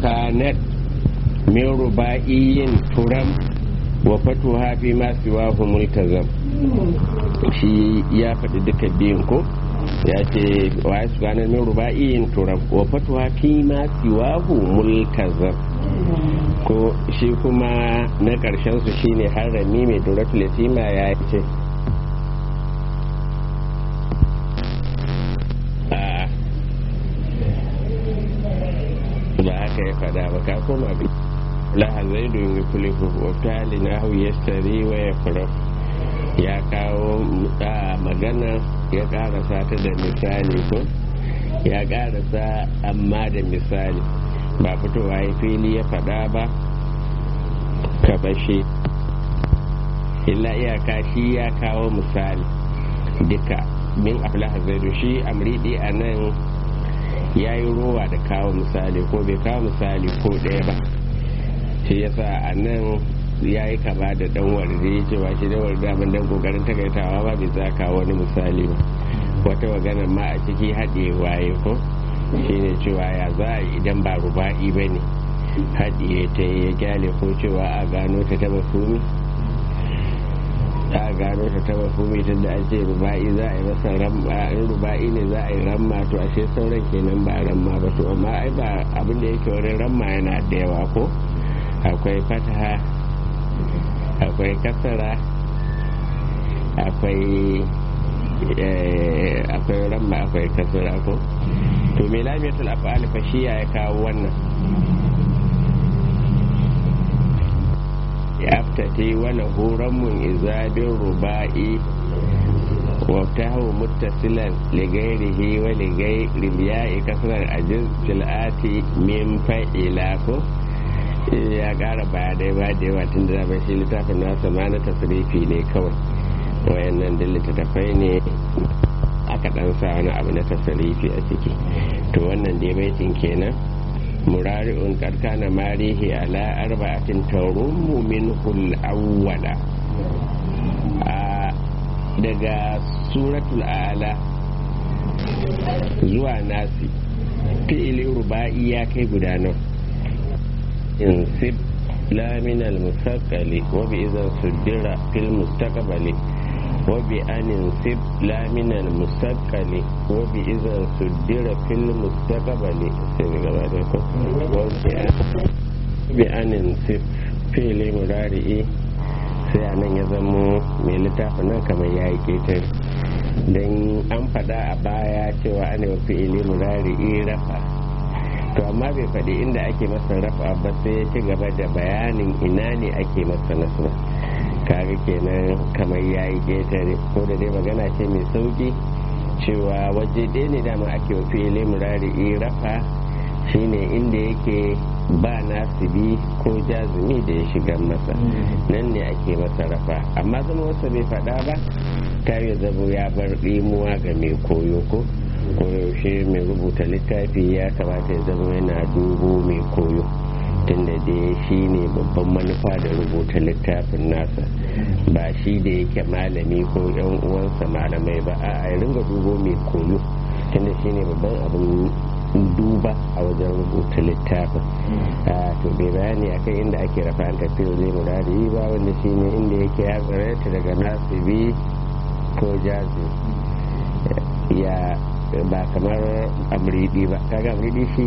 kanat min ruba'iyin turam wa fatuha fi ma siwahu multazam shi ya faɗi duka biyun ko ya ce wa ya sukanar min ruba'iyin turam wa fatuha fi ma siwahu multazam ko shi kuma na ƙarshen su shine harami mai duratul yatima ya ce ba haka ya faɗa ba ka koma bi la zaidu yukulifu wa tali nahu yastari wa yafrah ya kawo magana ya karasa ta da misali ko ya karasa amma da misali ba fitowa ya fili ya faɗa ba ka bashe illa iyaka shi ya kawo misali duka min aflaha zaidu shi amridi a nan ya yi rowa da kawo misali ko bai kawo misali ko ɗaya ba shi yasa a nan ya yi kama da dan warde cewa shi da warde abin dan kokarin takaitawa ba bai za kawo wani misali ba wata magana ma a ciki haɗe waye ko shine cewa ya za a idan ba ruba'i ba ne haɗiye ta ya gyale ko cewa a gano ta taba fumi a gano ta taba fumi tun da an ce ruba'i za a yi masa ramma in ruba'i ne za a yi ramma to ashe sauran kenan ba ramma ba to amma ai ba abin da yake wani ramma yana da yawa ko akwai fataha akwai kasara akwai akwai ramma akwai kasara ko to me lamiyatul af'al fa shi ya kawo wannan yaftati wala huramun izabin ruba'i وابتهه متصلا لغيره ولغير الياء كسر الأجز في الآتي من فإلاكو ya ƙara baya dai ba da yawa tun da shi littafin nasa ma na tasirifi ne kawai wayannan da littattafai ne aka ɗan sa wani abu na tasirifi a ciki to wannan dai baitin kenan murari'un karkana marihi ala arba'atin tarummu minhul awwala daga suratul ala zuwa nasi fi'ili ruba'i ya kai guda nan insib la min al-musaqqali wa bi idza suddira fil mustaqbali wa bi an insib la min al-musaqqali wa bi idza suddira fil mustaqbali sai gaba da ko wa bi an insib fi'ili mudari'i sai a nan ya zamo mai littafin nan kamar ya yi ketare don an fada a baya cewa ana yi fi'ili murari rafa to amma bai faɗi inda ake masa rafa ba sai ya ci gaba da bayanin ina ne ake masa nasra kaga kenan kamar ya yi ketare ko da dai magana ce mai sauki cewa waje ɗaya ne dama ake wa fi'ili murari rafa shine inda yake ba nasibi ko jazumi da ya shiga masa nan ne ake masa rafa amma zama wasu bai faɗa ba ta yi zabo ya bar ɗimuwa ga mai koyo ko koyaushe mai rubuta littafi ya kamata ya zama yana dubo mai koyo tunda dai shi ne babban manufa da rubuta littafin nasa ba shi da yake malami ko yan uwansa malamai ba a ringa dubo mai koyo tunda shi ne babban abin duba a wajen rubuta littafin to bai bayani akan inda ake rafa an tafi zai murari ba wanda shi ne inda yake ya tsarata daga nasibi ko jazi ya ba kamar amridi ba kaga amridi shi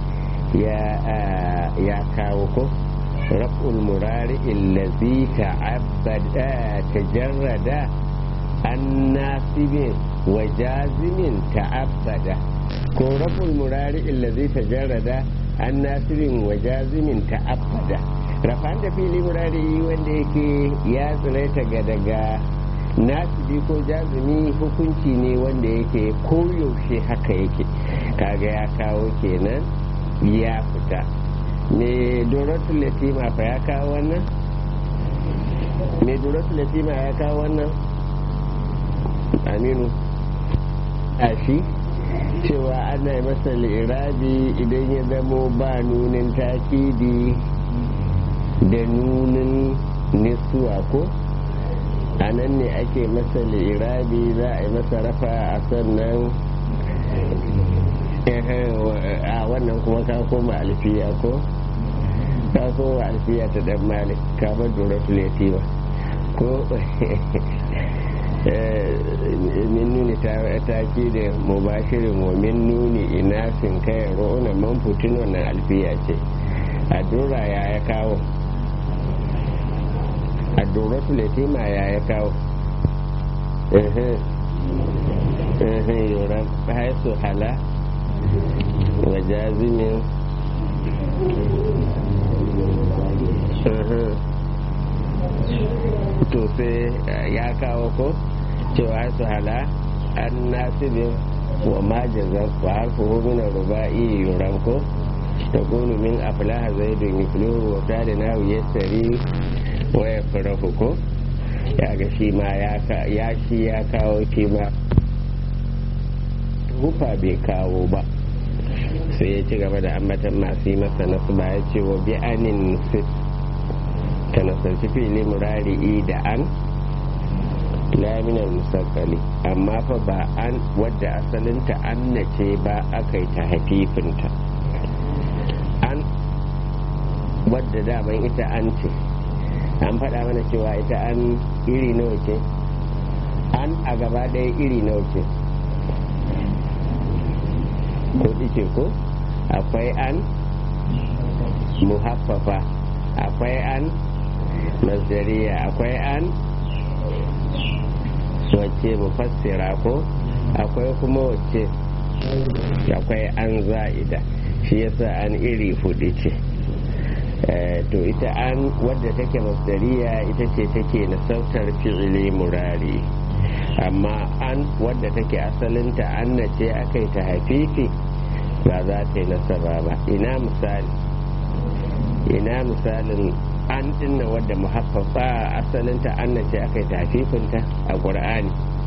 ya kawo ko raf'ul murari illazi ta'abbada tajarrada an nasibin wa jazimin ta'abbada ko raful murari illazi tajarrada an nasirin wa jazimin ta'abbada rafan da fili murari wanda yake ya tsiraita ga daga nasibi ko jazimi hukunci ne wanda yake koyaushe haka yake kaga ya kawo kenan ya fita me doratul latima fa ya kawo wannan me doratul latima ya kawo wannan aminu a shi cewa ana masa lirabi idan ya zamo ba nunin takidi da nunin nisuwa ko a nan ne ake masa lirabi za a yi masa rafa a sannan a wannan kuma ka koma alfiya ko ka koma alfiya ta dan malik ka bar duratul yatima ko min nuni ta ki da mubashirin wa min nuni inasin kai ro'una man putin wannan alfiya ce a dora ya ya kawo a duratul yatima ya ya kawo yoran haisu hala wa jazimin to sai ya kawo ko cewa haisu hala an nasibin wa majazan wa harfi min ruba'i yoran ko تقول من أفلاح زيد يفلح وكان ناو يسري ويفرح ko ya ga shi ma ya shi ya kawo shi ma hufa bai kawo ba sai ya ci gaba da ambatan masu yi masa nasu ba ya ce wa bi anin sit ka nasarci fili murari'i da an laminar musakali amma fa ba an wadda asalinta an na ce ba aka yi ta hafifinta an wadda daman ita an ce an faɗa mana cewa ita an iri nawa ce an a gaba ɗaya iri nawa ce ko ce ko akwai an muhaffafa akwai an masdariya akwai an wacce mufassira ko akwai kuma wacce akwai an za'ida shi yasa an iri hudu ce to ita an wadda take masdariya ita ce take nasautar fi'ili murari amma an wadda take asalinta an na ce aka yi ta hafifi ba za ta yi nasaba ba ina misali ina misalin an dinna wadda muhaffafa asalinta an na ce aka yi ta hafifinta a ƙur'ani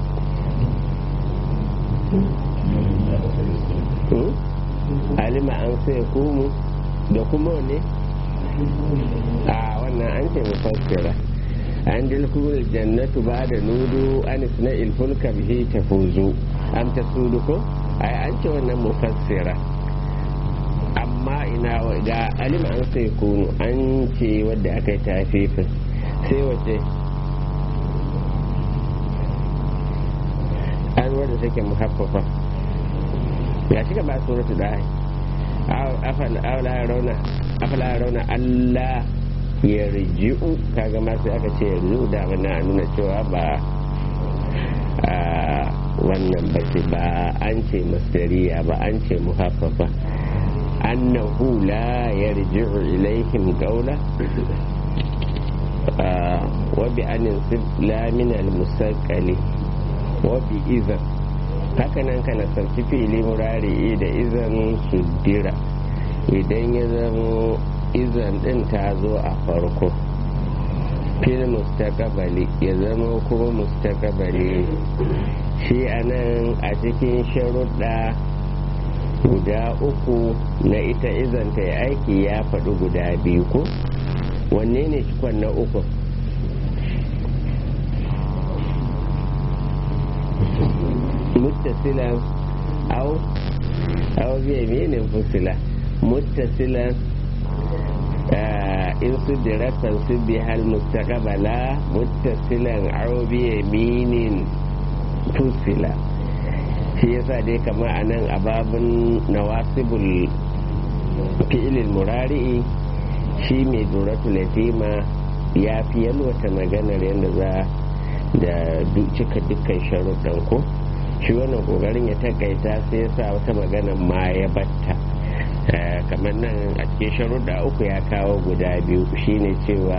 alima an sai kumu da kuma ne a wannan an ce mufassira an dilkul jannatu ba da nudu an isna ilfulka bihi tafuzu am tasudu ko ai an ce wannan mufassira amma ina ga alim an sai kunu an ce wadda aka yi tafifin sai wace an wadda take muhaffafa ya shiga ba suratu da afala rauna afala rauna Allah ya riji'u kaga ma sai aka ce yanzu da mana nuna cewa ba wannan ba ce ba an ce masdariya ba an ce muhaffafa annahu la yarji'u ilaihim qawla wa bi anin la min al musaqqali wa bi idhan haka nan kana sarki fili murari da izan suddira idan ya zama izan din ta zo a farko fil mustaqbali ya zama kuma mustaqbali shi anan a cikin sharuɗa guda uku na ita izan ta aiki ya faɗi guda biyu ko wanne ne cikon na uku muttasilan au au biyaminin fusila muttasilan in su diratan su bi hal mustaqbala muttasilan au biyaminin fusila shi yasa dai kamar a nan a babin nawasibul fi'ilil murari'i shi mai duratu latima ya fi yalwata maganar yadda za da cika dukkan sharuɗan ko shi wannan kokarin ya takaita sai ya sa wata magana ma ya batta kamar nan a cikin sharuɗa uku ya kawo guda biyu shine cewa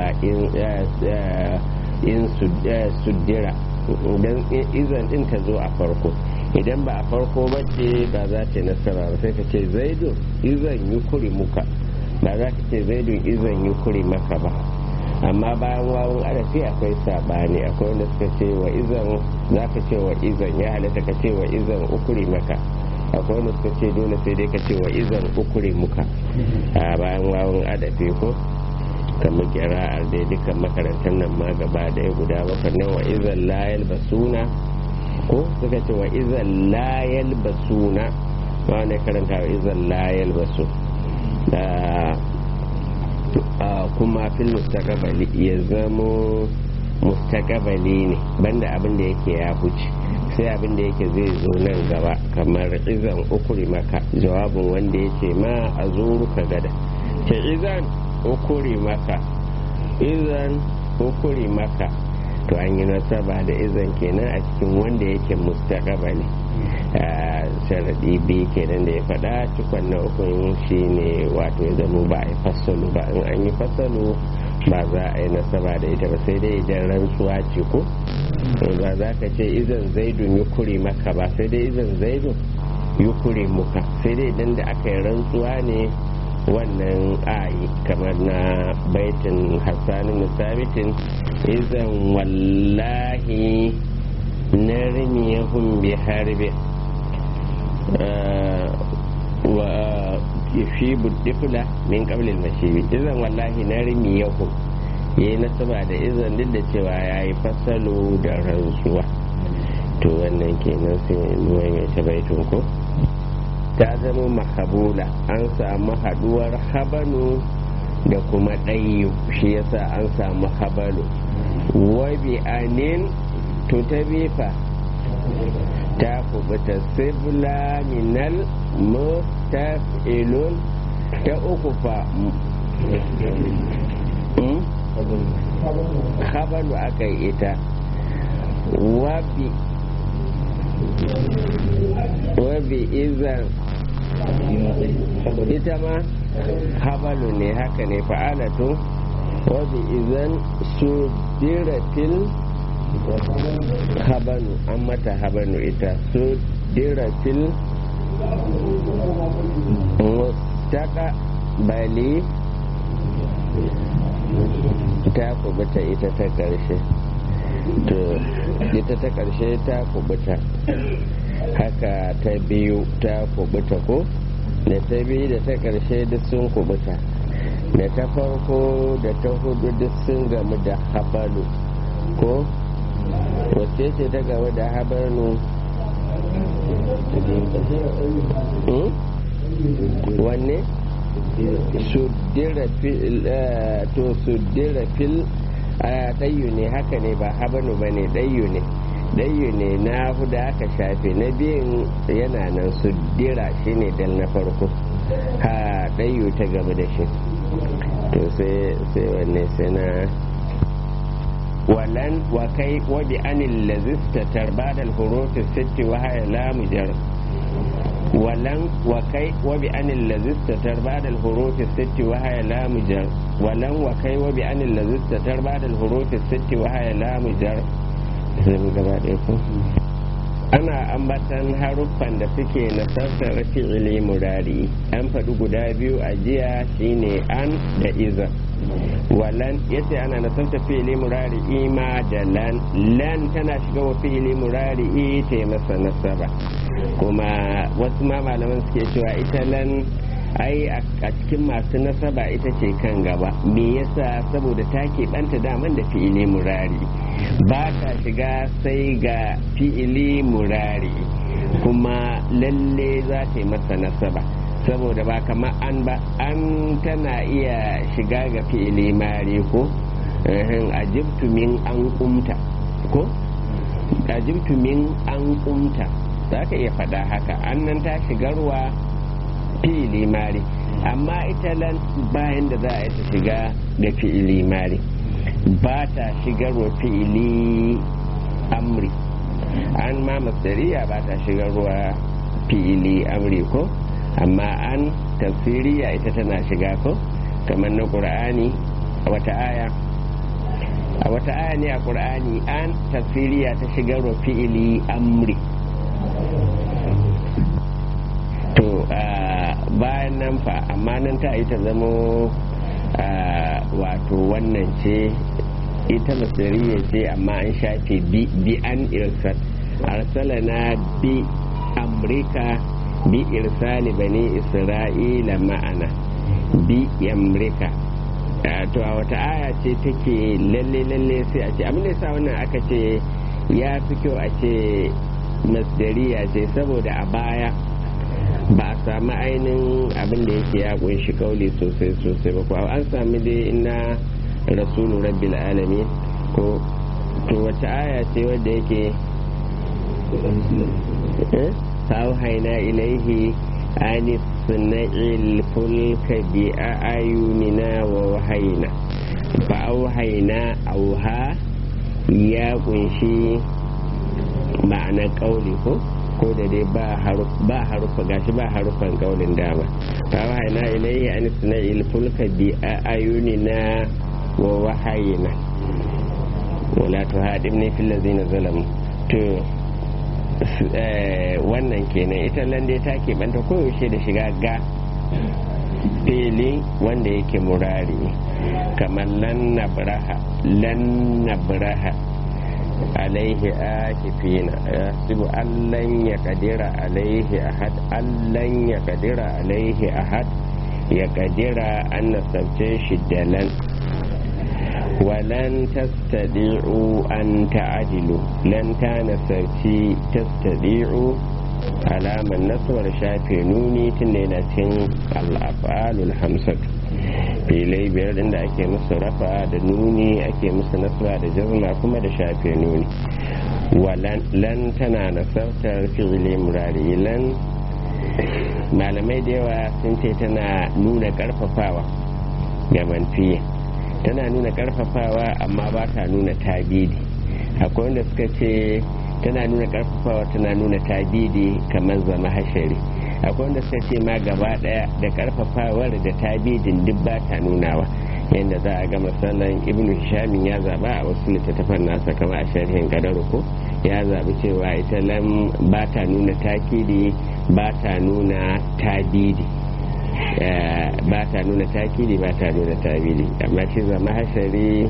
in suddira idan izan din ta zo a farko idan ba a farko ba ce ba za ta nasara ba sai ka ce zaidun izan yi kuri muka ba za ka ce zaidun izan yi kuri maka ba amma bayan wawun arafi akwai sabani akwai wanda suka ce wa izan za ka ce wa izan ya halatta ka ce wa izan ukuri maka akwai wanda suka ce dole sai dai ka ce wa izan ukuri muka a bayan wawun adafi ko kamar kira'ar dai dukkan makarantar nan ma gaba daya guda bakwai nan wa izan layal basuna ko suka ce wa izan layal basuna wanda ya karanta wa izan layal basu kuma fil mustaqbali ya zamo mustaqbali ne banda abin da yake ya huce sai abin da yake zai zo nan gaba kamar izan ukuri maka jawabin wanda yake ma a ka gada ke izan ukuri maka izan ukuri maka to an yi nasaba da izan kenan a cikin wanda yake mustaqbali sharaɗi biyu kenan da ya faɗa cikon na ukun shi ne wato ya zama ba a yi fasalu ba in an yi fasalu ba za a yi nasaba da ita ba sai dai idan rantsuwa ce ko ba za ka ce izan zaidun yi kure maka ba sai dai izan zaidun yi kure muka sai dai idan da aka yi rantsuwa ne wannan ayi kamar na baitin hassanin musabitin izan wallahi na rimiyahun bi harbi wa fi buddifula min qablil mashibi izan wallahi na rimiyahun yayi nasaba da izan duk da cewa yayi fasalo da rantsuwa to wannan kenan sai mai mai tabaitun ko ta zama mahabula an samu haduwar habanu da kuma ɗayyu shi yasa an samu habalu wabi anin to ta bifa ta kubuta sibla minal mustafilun ta uku fa habalu aka yi ita wabi wabi izan ita ma habalu ne haka ne fa'alatu wabi izan su diratil habanu an mata habanu ita su diratil mustaka bali ta kubuta ita ta ƙarshe to ita ta ƙarshe ta kubuta haka ta biyu ta kubuta ko da ta biyu da ta ƙarshe duk sun kubuta da ta farko da ta hudu duk sun gamu da habalu ko wacce ce ta gamu da habalu wanne to suddira fil ɗayyu ne haka ne ba habanu ba ne ɗayyu ne ɗayyu ne na huda aka shafe na biyun yana nan suddira shi ne dal na farko ha ɗayyu ta gaba da shi to sai wanne sai na walan wa kai wa bi anil lazista tarbadal hurufi sitti wa haya lamujar ولن وكي وبأن الذي استتر بعد الحروف الست وهي لا مجر ولن وكي وبأن الذي استتر بعد الحروف الست وهي لا مجر ana ambatan haruffan da suke nasartar fi'ili murari an faɗi guda biyu a jiya shine an da iza walan yace ana nasartar fi'ili murari ima da lan lan tana shiga wa fi'ili murari ta masa nasaba kuma wasu ma malaman suke cewa ita lan ai a cikin masu nasaba ita ce kan gaba me yasa saboda ta keɓanta daman da fi'ili murari ba ta shiga sai ga fi'ili murari kuma lalle za ta yi masa nasaba saboda ba kamar an ba an tana iya shiga ga fi'ili mari ko ajibtu min an kumta ko ajibtu min an kumta za ka iya faɗa haka annan ta shigarwa fi'ili mari amma ita lan bayan da za a yi ta shiga da fi'ili mari ba ta shigarwa fi'ili amri an ma masdariya ba ta shigarwa fi'ili amri ko amma an tafsiriya ita tana shiga ko kamar na ƙur'ani a wata aya a wata aya ne a ƙur'ani an tafsiriya ta shigarwa fi'ili amri to bayan nan fa amma nan ta yi ta zamo wato wannan ce ita masariya ce amma an shafe bi an irsal arsalana bi amurka bi irsali bani isra'ila ma'ana bi amurka to a wata aya ce take lalle lalle sai a ce abin da sa wannan aka ce ya fi kyau a ce masdariya ce saboda a baya ba a sami ainihin abin da yake ya kunshi kauli sosai sosai ba kuwa an sami dai ina rasulu rabbil alamin ko to wace aya ce wadda yake فأوحينا إليه أن اصنع الفلك بأعيننا ووحينا فأوحينا أوها يا kunshi ma'ana kauli ko ko da dai ba harufa gashi ba harufan kaulin dama fa wahayna ilayhi an isna'il fulka bi ayunina wa wahayina wala tuhadimni fil ladzina zalamu to wannan kenan ita lande ta keɓanta koyaushe da shiga ga fili wanda yake murari kamar lan nabraha lan nabraha alaihi akifina yasibu allan ya kadira alaihi ahad allan ya kadira alaihi ahad ya kadira an nasabce shi da lan ولن تستطيعوا أن تعدلوا لن تنسرتي تستطيعوا علامة النصر شافي نوني تنينة الأفعال الخمسة filai biyar din da ake musu rafa da nuni ake musu nasra da jazma kuma da shafe nuni lan tana nasartar fi'ili murari lan malamai da yawa sun ce tana nuna karfafawa ga manfiya tana nuna karfafawa amma ba ta nuna tabidi akwai wanda suka ce tana nuna karfafawa tana nuna tabidi kamar zama hashari akwai wanda suka ce ma gaba daya da karfafawar da tabidin duk ba ta nunawa yadda za a ga misalan ibnu hishamin ya zaba a wasu littattafan nasa kama a sharhin kadar ko ya zabi cewa ita lam ba ta nuna takidi ba ta nuna tabidi ba ta nuna takidi ba ta nuna tabidi amma shi zama hashari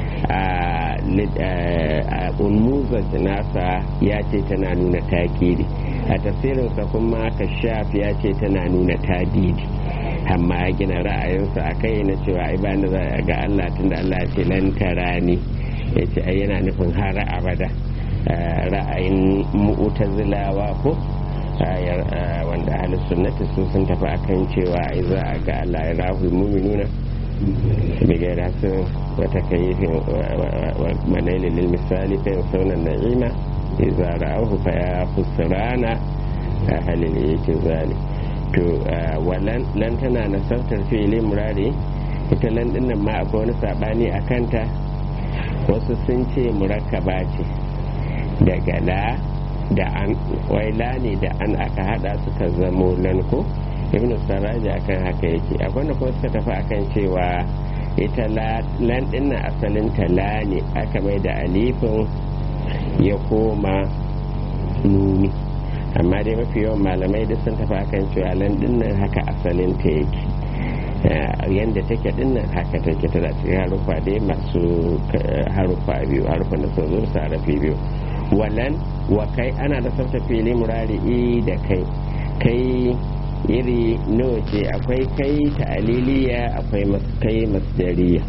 a ulmuzar nasa ya ce tana nuna takidi a tafsirinsa kuma kashaf ya ce tana nuna tabidi amma ya gina ra'ayinsa a kai na cewa ai ba za a ga Allah tunda Allah ya ce lan tarani ya ce ai yana nufin har abada ra'ayin mu'tazilawa ko wanda ahli sunnati su sun tafi akan cewa ai za a ga Allah ya rahu mu'minuna bigayar hasin wata kayifin manaili lil misali fa yansawna na'ima idza ra'ahu fa ya khusrana ahli al-i'tizali to walan lan tana nasartar fi'ili murari ita lan dinnan ma akwai wani sabani a kanta wasu sun ce murakkaba ce daga la da an waila ne da an aka hada suka zamo lan ko ibn saraja akan haka yake akwai wanda kuma suka tafi akan cewa ita lan dinnan asalin ta la ne aka mai da alifin ya koma nuni amma dai mafi yawan malamai duk sun tafi akan cewa lan dinnan haka asalin ta yake yadda take dinnan haka take tana cikin harufa dai masu harufa biyu harufan da sun zo su harafi biyu walan wa kai ana da sabta fili murari da kai kai iri nawa ce akwai kai ta'aliliya akwai kai masdariya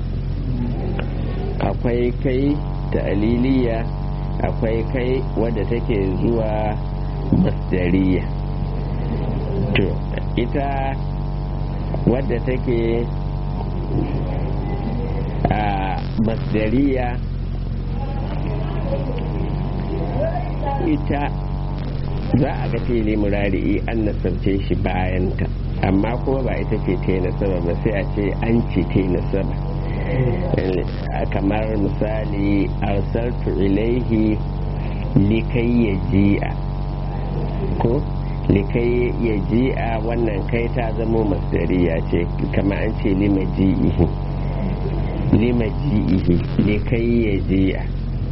akwai kai ta'aliliya akwai kai wadda take zuwa masdariya to ita wadda take a masdariya ita za a ga fili murari'i an nasabce shi bayanta amma kuma ba ita ce ta nasaba ba sai a ce an ce ta nasaba kamar misali arsaltu ilaihi likai ya ji'a ko likai ya ji'a wannan kai ta zamo masdariya ce kama an ce lima ji'ihi lima ji'ihi likai ya ji'a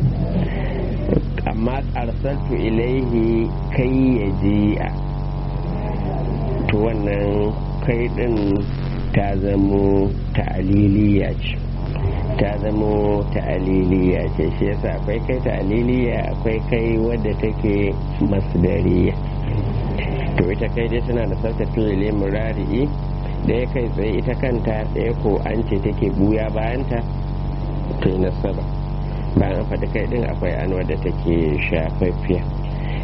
amma arsaltu ilaihi kai ya ji'a to wannan kai din ta zamo ta'aliliya ce ta zamo ta'aliliya ce shi yasa akwai kai ta'aliliya akwai kai wadda take masdariya to ita kai dai tana da sauta fi'ili murari'i ɗaya kai tsaye ita kanta ɗaya ko an ce take buya bayanta ta yi nasaba bayan faɗi kai ɗin akwai an wadda take shafaffiya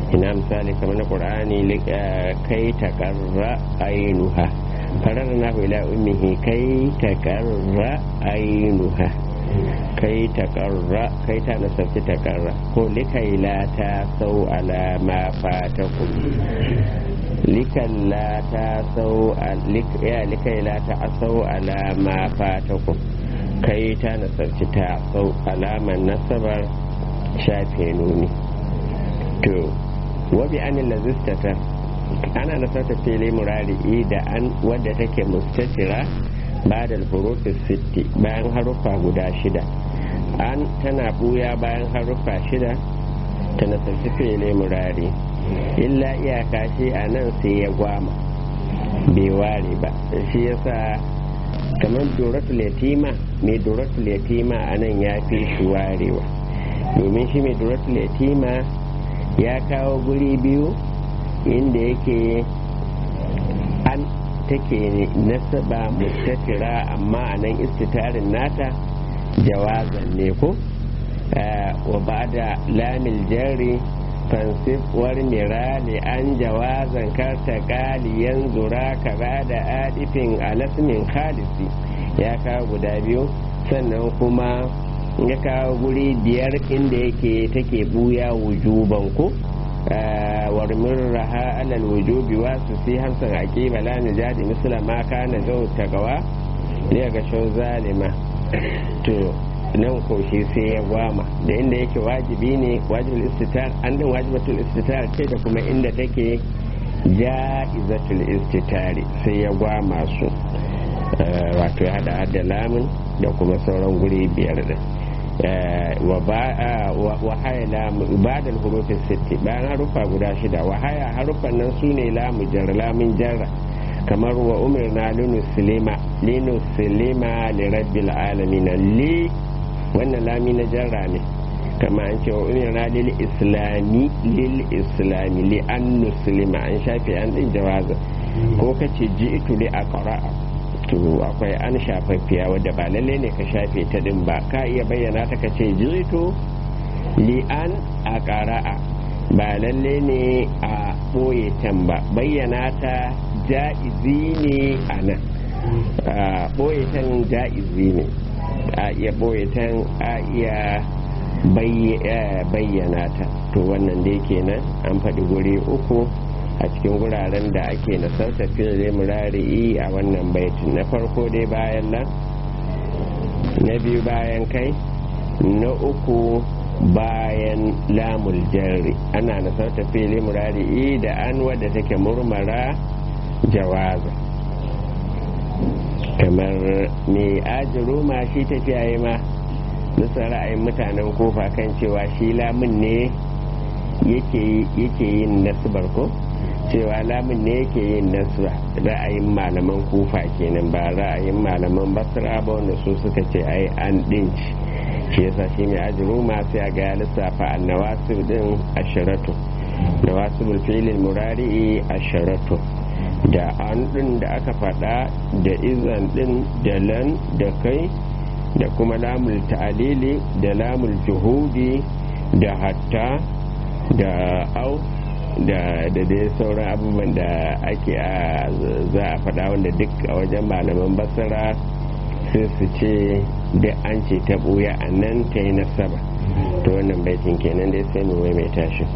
ina misali kamar na qur'ani kai takarra ainuha farar na ila ummihi kai takarra ainuha kai takarra kai ta nasarci takarra ko likai la ta sau ala ma fatakum likalla ta sau ya likai la ta asau ala ma fatakum kai ta nasarci ta sau alaman nasabar shafe nuni to wabi anil lazistata ana nasarta fili murari da an wadda take mustatira ba da furufis sitti bayan haruffa guda shida an tana buya bayan haruffa shida ta nasarci fili murari illa iyaka shi a nan sai ya gwama bai ware ba shi yasa kamar doratul yatima mai doratul yatima a nan ya fi shi warewa domin shi mai doratul yatima ya kawo guri biyu inda yake an take nasaba mustatira amma a nan istitarin nata jawazan ne ko wa ba da lamil jari fansif war mirali an jawazan karta kaliyan zura ka ba da adifin alasmin khalisi ya kawo guda biyu sannan kuma ya kawo guri biyar inda yake take buya wujuban ku warmin raha alal wujubi wasu fi hamsin aqiba la najadi misla ma kana zau tagawa ya ga shau zalima to nan ko shi sai ya gwama da inda yake wajibi ne wajibul istitar an din wajibatul istitar ce da kuma inda take ja'izatul istitari sai ya gwama su wato ya hada hada lamun da kuma sauran guri biyar din wahaya ba da hurufin sitti bayan harufa guda shida wahaya harufan nan su ne lamu jar lamun jarra kamar wa umirna linuslima linuslima li rabbil alamin li wannan lami na jarra ne kama an ce wa umirna lil islami lil islami li an nuslima an shafe an din jawaza ko kace ji'tu li aqra'a to akwai an shafaffiya wadda ba lalle ne ka shafe ta din ba ka iya bayyana ta ka ce ji'tu li an aqra'a ba lalle ne a ɓoye can ba bayyana ta ja'izi ne a nan ɓoye can ja'izi ne a iya ɓoye can a iya bayyana ta to wannan dai kenan an faɗi guri uku a cikin guraren da ake nasarta fiye murari'i a wannan baitin na farko dai bayan nan na biyu bayan kai na uku bayan lamul jarri ana nasarta fili murari'i da an wadda take murmara jawaza kamar mai ajiru ma shi tafiya yi ma nasa ra'ayin mutanen kofa kan cewa shi lamun ne yake yin nasibar ko cewa lamun ne yake yin nasra ra'ayin malaman kufa kenan ba ra'ayin malaman basra ba wanda su suka ce ai an dinci shi yasa shi mai ajiru ma sai a ga lissafa annawasib din ashiratu nawasibul filin murari ashiratu da an din da aka faɗa da izan din da lan da kai da kuma lamul ta'alili da lamul juhudi da hatta da au da dai sauran abubuwan da ake a za a faɗa wanda duk a wajen malaman basara sai su ce da an ce ta ɓuya a nan ta yi nasaba to wannan baitin kenan dai sai mu mai tashi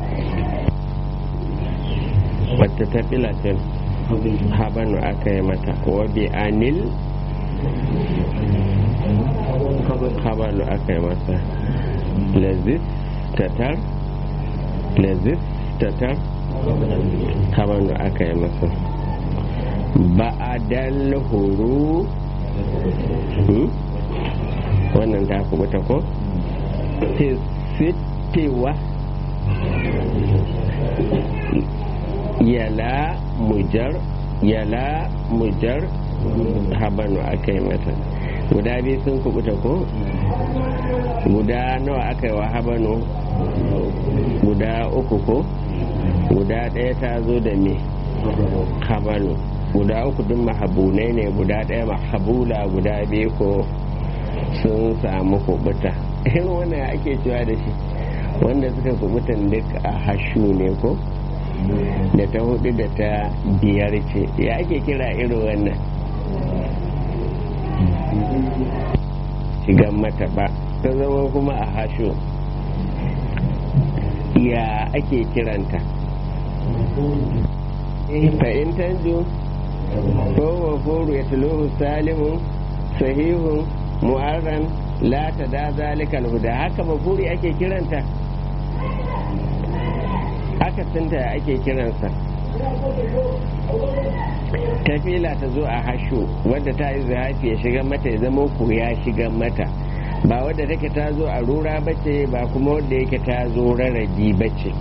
wata ta filatin habanu aka yi mata wabi anil habanu aka yi mata lazis tatar lazis tatar habanu aka yi masa ba'adal huru wannan ta kubuta ko sittiwa yala mujar yala mujar habanu aka yi mata guda biyu sun kubuta ko guda nawa aka yi wa habanu guda uku ko guda ɗaya ta zo da me habanu guda uku duk mahabunai ne guda ɗaya mahabula guda biyu ko sun samu kubuta irin wannan ake cewa da shi wanda suka kubutan duk a hashu ne ko da ta hudu da ta biyar ce ya ake kira irin wannan shigan mata ba ta zama kuma a hashu ya ake kiranta fa'in tanju ko wafuru ya tuluhu salimu sahihun mu'arran la ta da zalikal huda haka mafuri ake kiranta haka sinta ake kiransa tafila ta zo a hashu wadda ta yi zahafi ya shiga mata ya zama ku ya shiga mata ba wadda take ta zo a rura bace ba kuma wadda yake ta zo rarraji bace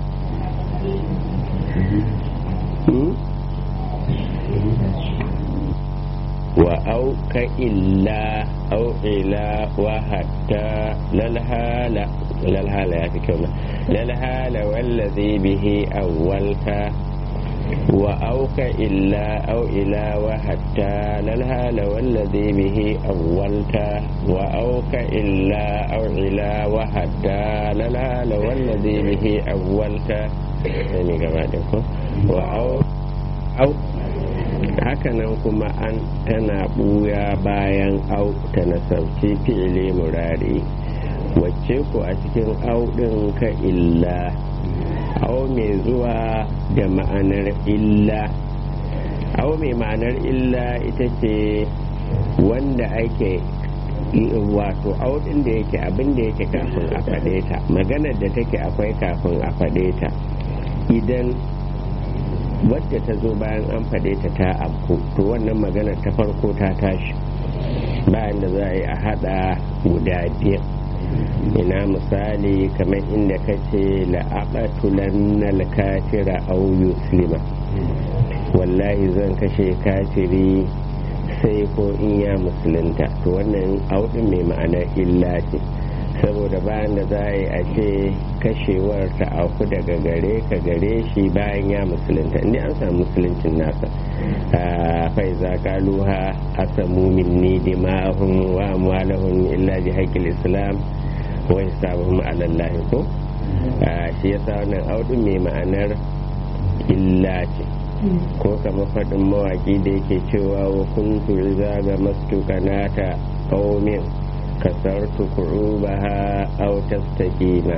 wa auka illa au ila wa hatta lalhala lalhala ya fi kyau lalhala wallazi bihi awwalka wa auka illa au ila wa hatta lalhala wallazi bihi awwalta wa auka illa au ila wa hatta lalhala wallazi bihi awwalta ne gaba da ko wa au hakanan kuma an tana buya bayan au ta nasarci fi'ili murari wacce ku a cikin au ɗin ka illa au mai zuwa da ma'anar illa au mai ma'anar illa ita ce wanda ake wato au ɗin da yake abin da yake kafin a faɗe ta maganar da take akwai kafin a faɗe ta idan wadda ta zo bayan an faɗe ta ta abku to wannan magana ta farko ta tashi bayan da za a yi a haɗa guda biyar ina misali kamar inda ka ce la'aƙatulan kafira au yuslima wallahi zan kashe kafiri sai ko in ya musulunta to wannan auɗin mai ma'anar illa ce saboda bayan da za a yi a ce kashewar ta auku daga gare ka gare shi bayan ya musulunta inda an samu musuluncin nasa fai za kaluha asamu minni dima'ahum wa amwalahum illa bi haqqil islam wa hisabuhum ala allah ko shi yasa wannan audun mai ma'anar illa ce ko kamar faɗin mawaƙi da yake cewa wa kuntu idza ga mastukanata qaumin kasartu ku'ubaha aw tastaqima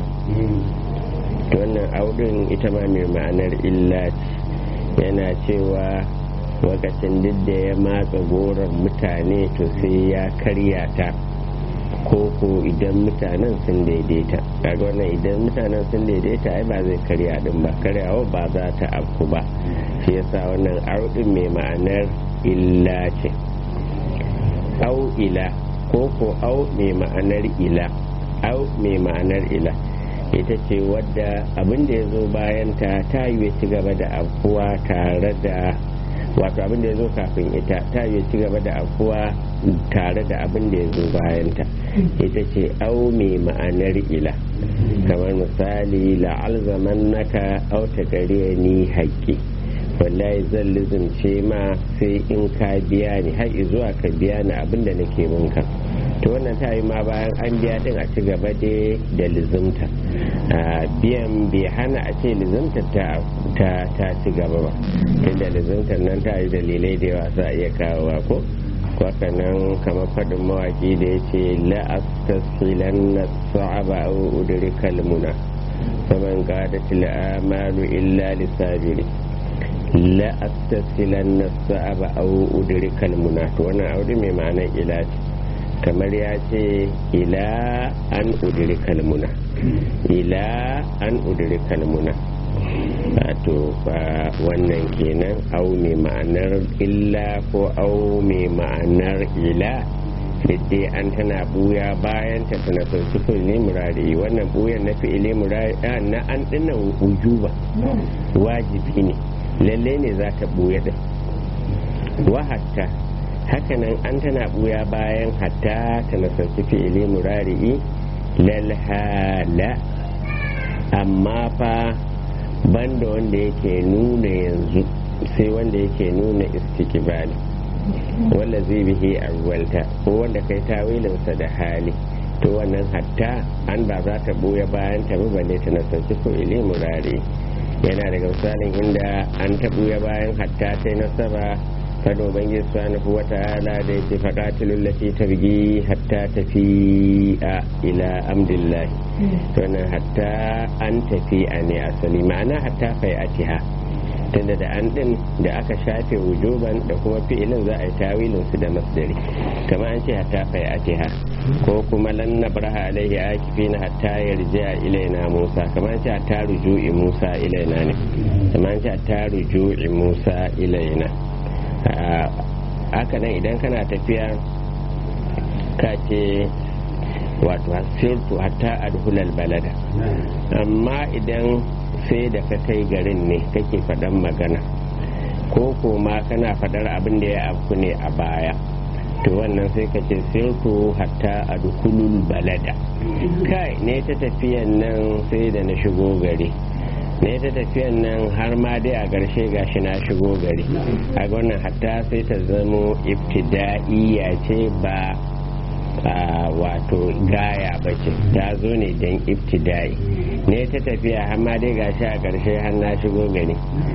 wannan audin ita ma mai ma'anar illa yana cewa lokacin duk da ya matsa goron mutane to sai ya karya ta koko idan mutanen sun daidaita kaga wannan idan mutanen sun daidaita ai ba zai karya din ba karyawa ba za ta afku ba shi yasa wannan audin mai ma'anar illa ce au ila ko ko au mai ma'anar ila au mai ma'anar ila ita ce wadda abin da ya zo bayan ta ta yi ci gaba da afuwa tare da wato abin da ya zo kafin ita ta yi ci gaba da afuwa tare da abin da ya zo bayan ta ita ce au mai ma'anar ila kamar misali la'alzaman naka au ta gare ni haƙƙi wallahi zan lizimce ma sai in ka biya ni har zuwa ka biya ni abin da nake minka to wannan ta yi ma bayan an biya din a ci gaba da lizimta biyan bai hana a ce lizimta ta ta ci gaba ba tunda lizimtar nan ta yi dalilai da yawa za a iya kawowa ko kwaka nan kamar faɗin mawaƙi da ya ce la'astasilan na sa'aba a udurikal muna faman gadatil amalu illa lissabiri la astasilan na sa'aba au udrikal muna to wannan aure mai ma'anar ila ce kamar ya ce ila an udrikal muna ila an udrikal muna wato ba wannan kenan au mai ma'anar illa ko au mai ma'anar ila dai an tana buya bayan ta tana sauki fi'ili murari wannan buyan na fi'ili murari na an dinnan wujuba wajibi ne lalle ne za ta buya din wa hatta hakanan an tana buya bayan hatta ta nasarci fi'ili murari'i lalhala amma fa banda wanda yake nuna yanzu sai wanda yake nuna istikibali wanda zai bihi awwalta ko wanda kai tawilinsa da hali to wannan hatta an ba za ta buya bayan ta balle ta nasarci ko ili murari yana daga misalin inda an ta buya bayan hatta ta nasaba fado ubangiji subhanahu wa ta'ala da yake faqatilul lati tabgi hatta tafi a ila amdillahi to nan hatta an tafi a ne asali ma'ana hatta fai atiha tunda da an din da aka shafe wujuban da kuma fi'ilin za a yi tawilin su da masdari kama an ce hatta fai atiha ko kuma lan nabraha alaihi akifina hatta yarji'a ilaina musa kama an ce hatta ruju'i musa ilaina ne kama an ce hatta ruju'i musa ilaina haka nan idan kana tafiya ka ce wato sirtu hatta adhulal balada amma idan sai da ka kai garin ne kake faɗan magana ko kuma kana faɗar abin da ya afku ne a baya to wannan sai ka ce sirtu hatta adhulul balada kai ne ta tafiyan nan sai da na shigo gari ne ta tafiyan nan har ma dai a ƙarshe gashi na shigo gari a wannan hatta sai ta zamo ibtida'iyya ce ba wato gaya ba ce ta zo ne don ibtida'i ne ta tafiya har ma dai gashi a ƙarshe har na shigo gari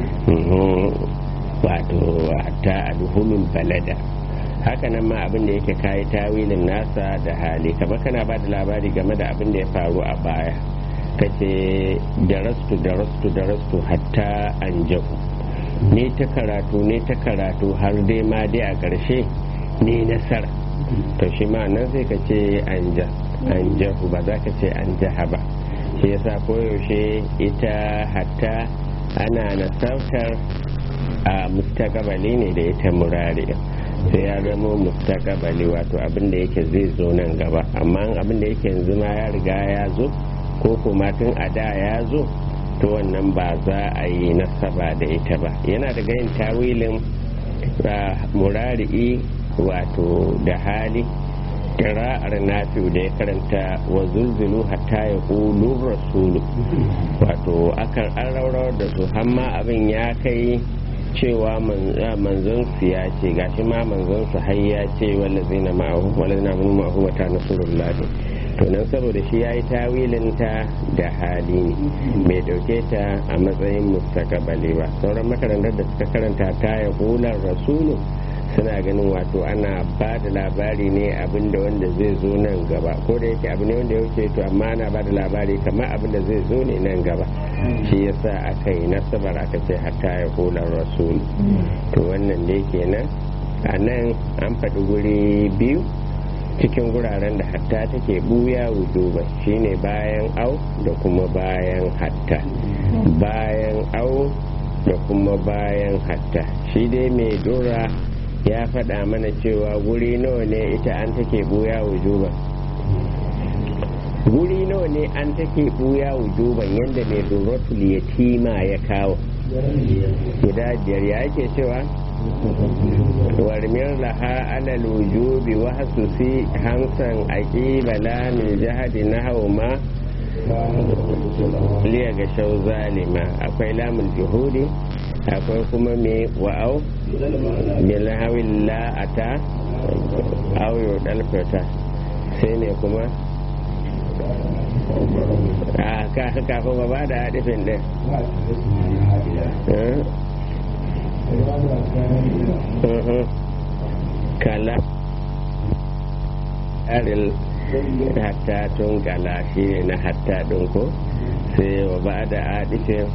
wato hatta alhulul balada haka nan ma abin da yake kayi tawilin nasa da hali kamar kana ba da labari game da abin da ya faru a baya kace darastu darastu darastu hatta an jahu ne ta karatu ne ta karatu har dai ma dai a ƙarshe ne nasara to shi ma nan sai ka ce an jahu ba za ka ce an jaha ba shi yasa koyaushe ita hatta ana nasartar a mustakabali ne da ita murari sai ya zama mustakabali wato abin da yake zai zo nan gaba amma abin da yake yanzu ma ya riga ya zo ko kuma tun a da ya zo to wannan ba za a yi nasaba da ita ba yana daga yin tawilin murari'i wato da hali kira'ar nafi'u da ya karanta wa zulzulu hatta ya ƙulun rasulu wato akan an raurawar da su hamma abin ya kai cewa manzon su ya ce gashi ma manzon su har ya ce wallazina ma'ahu wallazina ma'ahu wa ta nasrullahi to nan saboda shi ya yi tawilinta da hali ne bai dauke ta a matsayin mustakabali ba sauran makarantar da suka karanta ta ya hular rasulu suna ganin wato ana ba da labari ne abinda wanda zai zo nan gaba ko da yake abu ne wanda ya wuce to amma ana ba da labari kamar abinda zai zo ne nan gaba shi yasa aka yi nasabar aka ce hatta ya hular rasulu to wannan da kenan a nan an faɗi guri biyu cikin guraren da hatta take buya wujuba shine bayan au da kuma bayan hatta bayan au da kuma bayan hatta shi dai mai dora ya faɗa mana cewa guri nawa ne ita an take buya wujuba guri nawa ne an take buya wujuban yadda mai doratul yatima ya kawo guda biyar ya yake cewa warmir laha alal wujubi wa hasusi hamsan aqiba la min jahadi nahwu ma liya ga shau zalima akwai lamul juhudi akwai kuma me wa'au bil hawil la ata aw yudal fata sai ne kuma a kafin ba ba da hadifin din kala aril hatta tun kala shi ne na hatta ɗin ko sai wa ba da adishin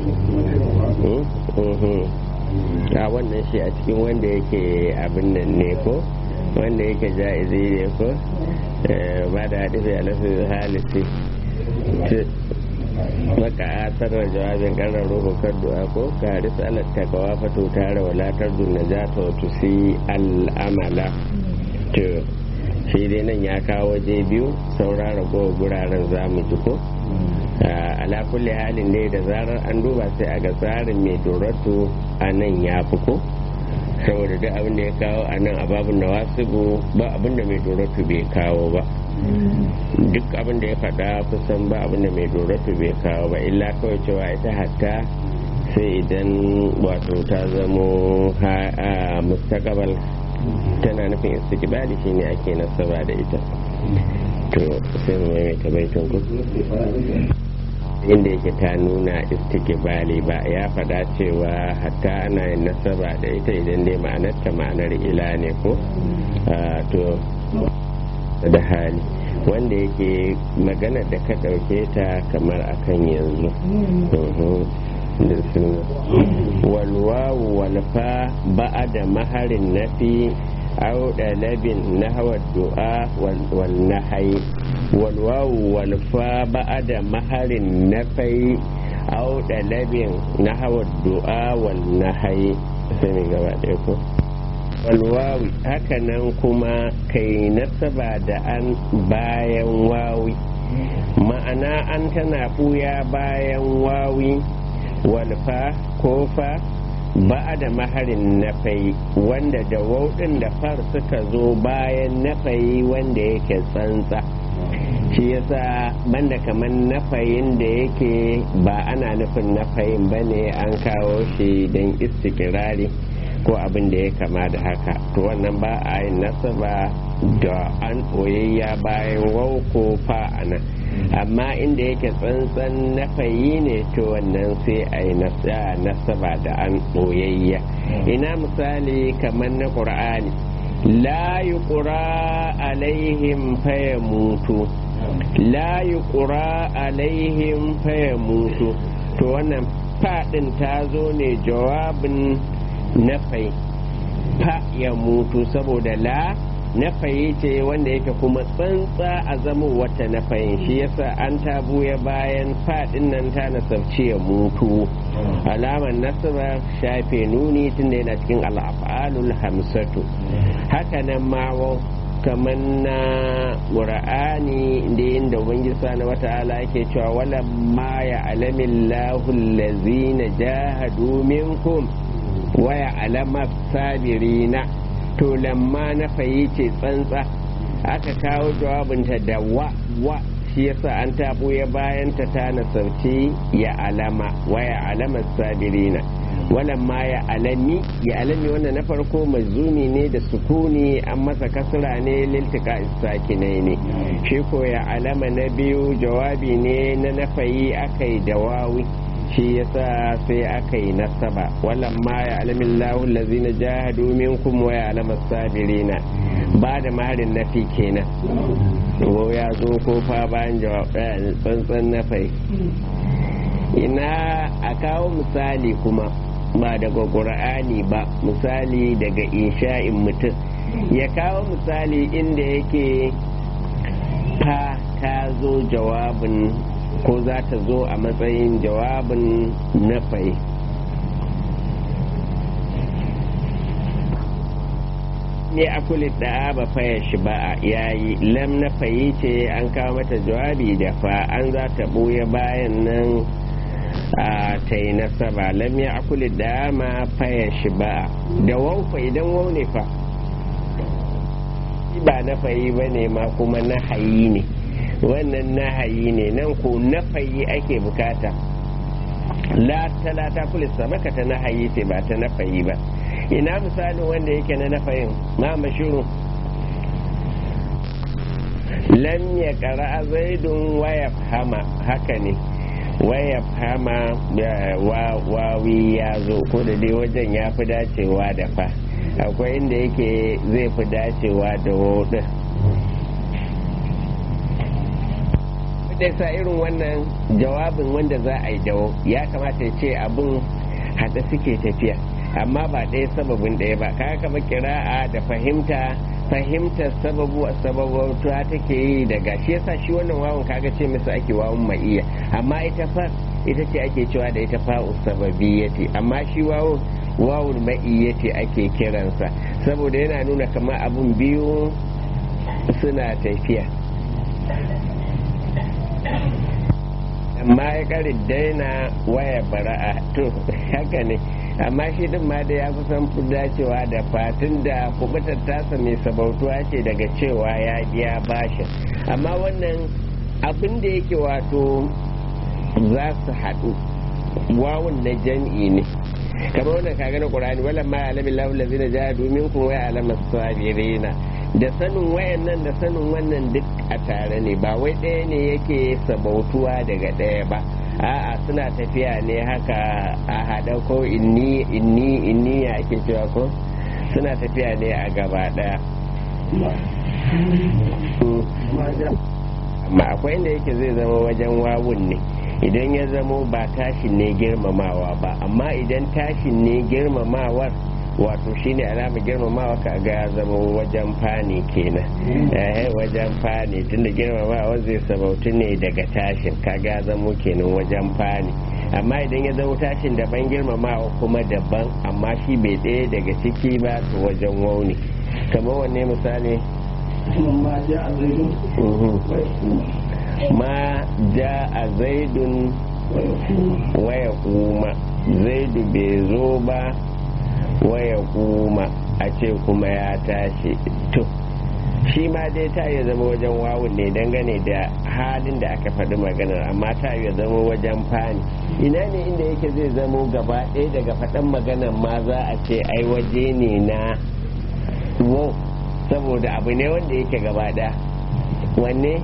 a wannan shi a cikin wanda yake abin nan ne ko wanda yake ja'izi ne ko ba da hadishin alasu halisi maka asarar jawabin karar ruhu kan du'a ko ka harisa alat takawa fato tare walatar dun najata wa tusi al'amala to shi dai nan ya kawo waje biyu saura ragowar guraren zamu ji ko ala kulli halin dai da zarar an duba sai a ga tsarin mai doratu a nan ya fi ko saboda duk abin da ya kawo a nan a babin da wasu ba abin da mai doratu bai kawo ba duk abin da ya faɗa kusan ba abin da mai doratu bai kawo ba illa kawai cewa ita hatta sai idan wato ta zamo a mustakabal tana nufin istiqbali shine ake nasaba da ita to sai mu maimaita baitin ku inda yake ta nuna istikibali ba ya faɗa cewa hatta ana yin nasaba da ita idan dai ma'anarta ma'anar ila ne ko to da hali wanda yake magana da ka ɗauke ta kamar akan yanzu walwawu walfa ba'a da maharin nafi أو دلب نحو الدعاء والنحي والواو والفاء بعد مهر النفي أو دلب نحو الدعاء والنحي سمي قبل walwawi hakanan kuma kai nasaba da an bayan wawi ma'ana an tana ɓuya bayan wawi walfa ko fa ba da maharin nafayi wanda da wauɗin da far suka zo bayan nafayi wanda yake tsantsa shi yasa banda kamar nafayin da yake ba ana nufin nafayin ba ne an kawo shi don istikirari ko abin da ya kama da haka to wannan ba a yin nasaba da an ɓoyayya bayan wau ko fa'ana amma inda yake tsantsan nafayi ne to wannan sai a yi nasaba da an ɓoyayya ina misali kamar na ƙur'ani la yi ƙura alaihim faya mutu la yi ƙura alaihim faya mutu to wannan faɗin ta zo ne jawabin nafai fa ya mutu saboda la nafayi ce wanda yake kuma tsantsa a zama wata nafayin shi yasa an tabuya bayan fadin nan ta nasarci ya mutu alamar nasara shafe nuni tun da yana cikin al'afalul hamsatu haka nan mawo kamar na ƙura'ani da yin da ubangiji na wata'ala yake cewa wala ma ya alamin lahul lazina jahadu minkum waya alamar sabirina to lamma na fayi ce tsantsa aka kawo jawabinta da wa wa shi yasa an tabo ya bayan ta ta nasarci ya alama waya alamar sabirina walamma ya alami ya alami wannan na farko mazumi ne da sukuni an masa kasra ne liltika sakinai ne shi ko ya alama na biyu jawabi ne na nafayi akai da wawi shi yasa sai aka yi nasaba wallan ma ya alamin lahun lazina jahadu minkum wa ya alama sabirina ba da maharin nafi kenan ko ya zo ko fa bayan tsantsan nafai ina a kawo misali kuma ba daga ƙur'ani ba misali daga insha'in mutum ya kawo misali inda yake fa ta zo jawabin ko za ta zo a matsayin jawabin nafai ne a kulit da ba faya shi ba a yayi lam nafayi ce an kawo mata jawabi da fa an za ta ɓoye bayan nan a ta yi nasaba lam ya akuli da ma faya shi ba da waufa idan wau ne fa ba nafayi ba ne ma kuma nahayi ne wannan nahayi ne nan ko nafayi ake bukata la talata kulis sabaka ta nahayi ce ba ta nafayi ba ina misalin wanda yake na nafayin ma mashiru lam ya kara zaidun waya hama haka ne waya hama wawi ya zo ko da dai wajen ya fi dacewa da fa akwai inda yake zai fi dacewa da wodin da sa irin wannan jawabin wanda za a yi dawo ya kamata ya ce abin haɗe suke tafiya amma ba ɗaya sababin ɗaya ba kaga kama kira'a da fahimta fahimtar sababu a sababautuwa take yi daga shi yasa shi wannan wawan kaga ce masa ake wawan ma'iya amma ita fa ita ce ake cewa da ita fa'u sababiyyati amma shi wawun wawun ma'iyyati ake kiransa saboda yana nuna kamar abun biyu suna tafiya amma ya kari daina waya bara'a to haka ne amma shi din ma da ya fi san dacewa da fatin da kubutar tasa mai sabautuwa ce daga cewa ya biya bashin amma wannan abin da yake wato za su haɗu wawun na jam'i ne kamar wannan kaga na qur'ani wala ma alamin lahu allazina jahadu minkum wa alama sabirina da sanin wayannan da sanin wannan duk a tare ne ba wai ɗaya ne yake sabautuwa daga ɗaya ba a'a suna tafiya ne haka a haɗa ko inni inni inni ya ake cewa ko suna tafiya ne a gaba ɗaya amma akwai inda yake zai zama wajen wawun ne idan ya zamo ba tashin ne girmamawa ba amma idan tashin ne girmamawar wato shine alama girmamawa ka ga ya zama wajen fani kenan eh wajen fani tunda girmamawa zai sabautu ne daga tashin kaga ya zamo kenan wajen fani amma idan ya zama tashin daban girmamawa kuma daban amma shi bai ɗaya daga ciki ba to wajen wauni kamar wanne misali ma ja a zaidun waya kuma zaidu bai zo ba waya kuma a ce kuma ya tashi to shi ma dai ta yi zama wajen wawun ne dangane da halin da aka faɗi maganar amma ta yi zama wajen fani ina ne inda yake zai zamo gaba ɗaya daga faɗin maganar ma za a ce ai waje ne na wo saboda abu ne wanda yake gaba ɗaya wanne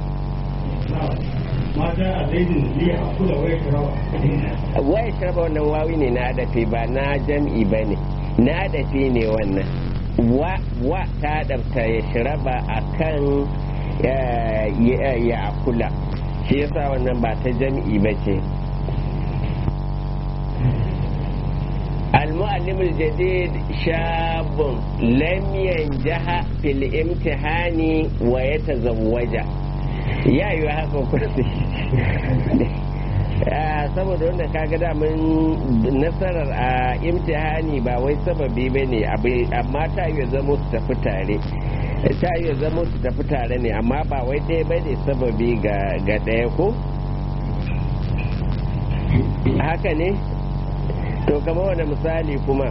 mata a zaidin liya a kula waya shirawa waya shiraba wannan wawi ne na adafi ba na jam'i ba ne na adafi ne wannan wa wa ta adabta ya shiraba a kan ya kula shi yasa wannan ba ta jam'i ba ce المعلم الجديد شاب لم ينجح في الامتحان ويتزوج ya yi haka kursi saboda wanda kaga damun nasarar a imtihani ba wai sababi ba ne amma ta yi zama su tafi tare ta yi zama su tafi tare ne amma ba wai ɗaya ba ne sababi ga ɗaya ko haka ne to kama wani misali kuma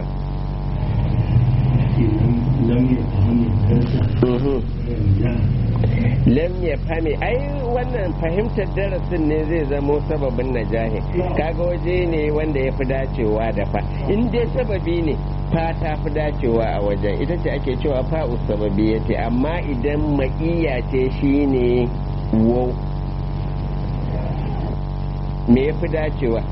lam ya fami ai wannan fahimtar darasin ne zai zamo sababin najahi kaga waje ne wanda ya fi dacewa da fa in dai sababi ne fa ta fi dacewa a wajen ita ce ake cewa fa'u sababi ya ce amma idan maƙiya ce shine wau me ya fi dacewa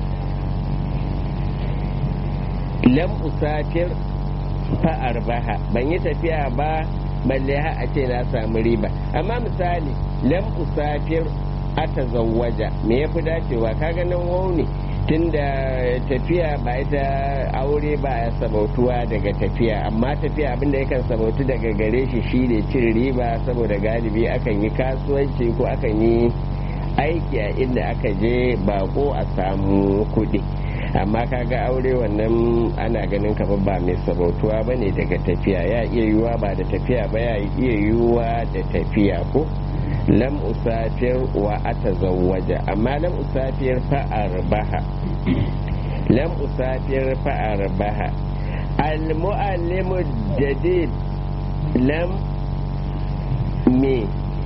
lam usafir fa'ar baha ban yi tafiya ba balle ha a ce na samu riba amma misali lam usafir ata zawwaja me ya fi dacewa kaga nan wauni tunda tafiya ba ita aure ba ya sabautuwa daga tafiya amma tafiya abinda yakan sabautu daga gare shi shine cin riba saboda galibi akan yi kasuwanci ko akan yi aiki a inda aka je bako a samu kuɗi amma kaga aure wannan ana ganin kamar ba mai sabautuwa ba ne daga tafiya ya iya yiwuwa ba da tafiya ba ya iya yiwuwa da tafiya ko lam usafir wa ata zawwaja amma lam usafir fa'ar baha lam usafir fa'ar baha al muallimu jadid lam me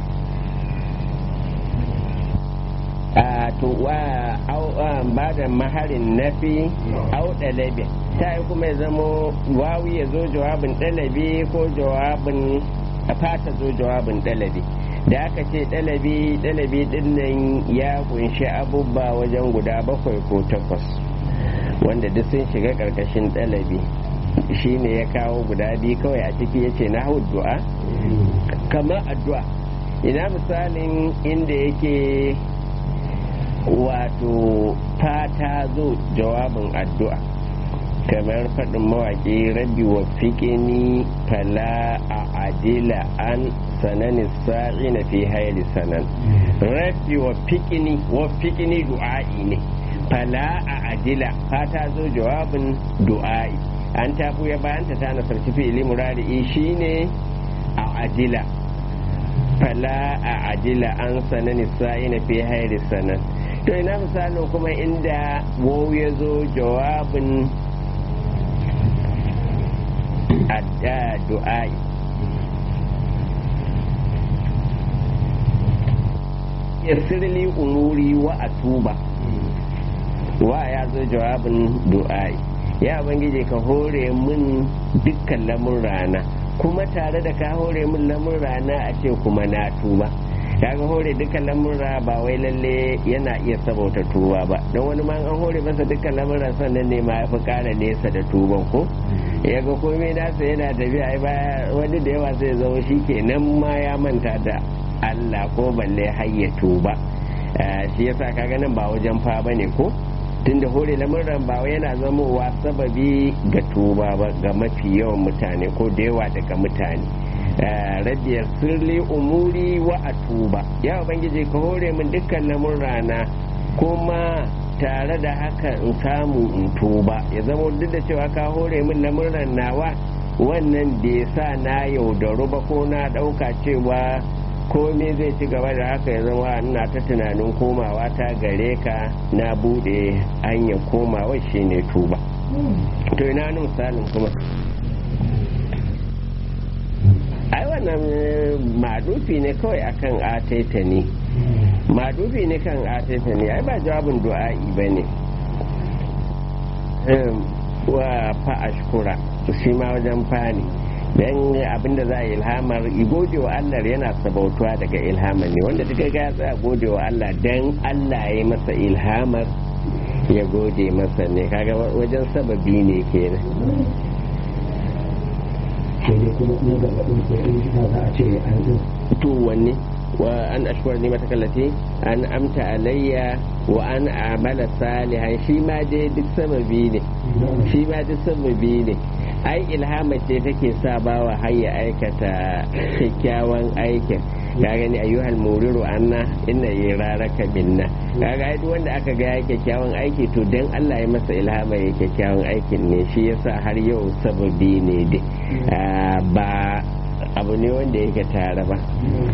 to wa ba da maharin nafi au ɗalabi ta yi kuma ya zamo wawi ya zo jawabin ɗalabi ko jawabin fata zo jawabin ɗalabi da aka ce ɗalabi ɗalabi ɗin nan ya kunshi abubuwa wajen guda bakwai ko takwas wanda duk sun shiga ƙarƙashin ɗalabi shi ne ya kawo guda biyu kawai a ciki ya ce na du'a kamar addu'a ina misalin inda yake wato fata zo jawabin addu'a kamar faɗin mawaƙi rabbi wa fiƙini fala a adila an sanani sa'i na fi haili sanan rabbi wa fiƙini wa fiƙini du'a'i ne fala a adila fata zo jawabin du'a'i an tafi ya bayan ta tana sarki fi'ili murari shine a adila fala a adila an sanani sa'i na fi haili sanan to ina misalin kuma inda wau ya zo jawabin adda du'ai ya sirli umuri wa atuba wa ya zo jawabin du'ai ya bangije ka hore min dukkan lamun rana kuma tare da ka hore min lamurra na a ce kuma na tuba kaga hore dukkan lamurra ba wai lalle yana iya sabauta tuba ba don wani ma an hore masa dukkan lamurra sannan ne ma ya fi kara nesa da tuban ko ya ga komai nasa yana tafiya ai baya wani da yawa sai zama shi ke nan ma ya manta da Allah ko balle hayya tuba shi yasa kaga nan ba wajen fa bane ko tunda hore lamurran ba wai yana zamowa sababi ga tuba ba ga mafi yawan mutane ko da yawa daga mutane rabiyar sirli umuri wa a tuba ya ubangiji ka hore min dukkan lamurrana kuma tare da haka in samu in tuba ya zama duk da cewa ka hore min lamurran nawa wannan bai sa na yaudaru ba ko na ɗauka cewa komai zai ci gaba da haka ya zama ina ta tunanin komawa ta gare ka na bude hanyar komawa shine tuba to ina wani misalin kuma ai wannan madufi ne kawai akan ataita ne madufi ne kan ataita ne ai ba jawabin du'a'i ba ne wa fa ashkura shi ma wajen fani dan abinda za a ilhamar gode wa Allah yana sabautuwa daga ilhamar ne wanda duka ga tsaya gode wa Allah dan Allah ya masa ilhamar ya gode masa ne kaga wajen sababi ne kenan sai dai kuma na gargaɗin ko in shi za a ce an yi to wanne wa an ashkur ni matakallati an amta alayya wa an amala salihan shi ma dai duk sababi ne shi ma duk sababi ne ai ilhama ce take sa bawa har ya aikata kyakkyawan aikin ka gani ayyuhal muriru anna inna yararaka minna kaga ai duk wanda aka ga ya kyakkyawan aiki to dan Allah ya masa ilhama ya kyakkyawan aikin ne shi yasa har yau sababi ne dai ba abu ne wanda yake tare ba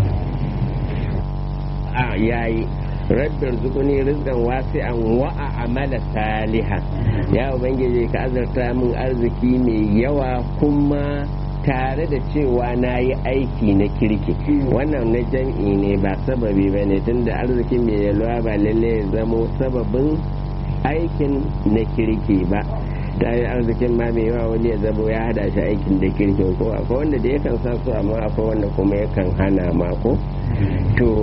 a yayi rabbir zukuni rizqan wasi'an wa amala salihan ya ubangiji ka azarta min arziki mai yawa kuma tare da cewa na yi aiki na kirki wannan na jam'i ne ba sababi ba ne tunda arziki mai yalwa ba lalle ya zamo sababin aikin na kirki ba ta yi arzikin ma mai yawa wani ya zabo ya hada shi aikin da kirki ko akwai wanda da yakan sa su amma akwai wanda kuma yakan hana ma ko to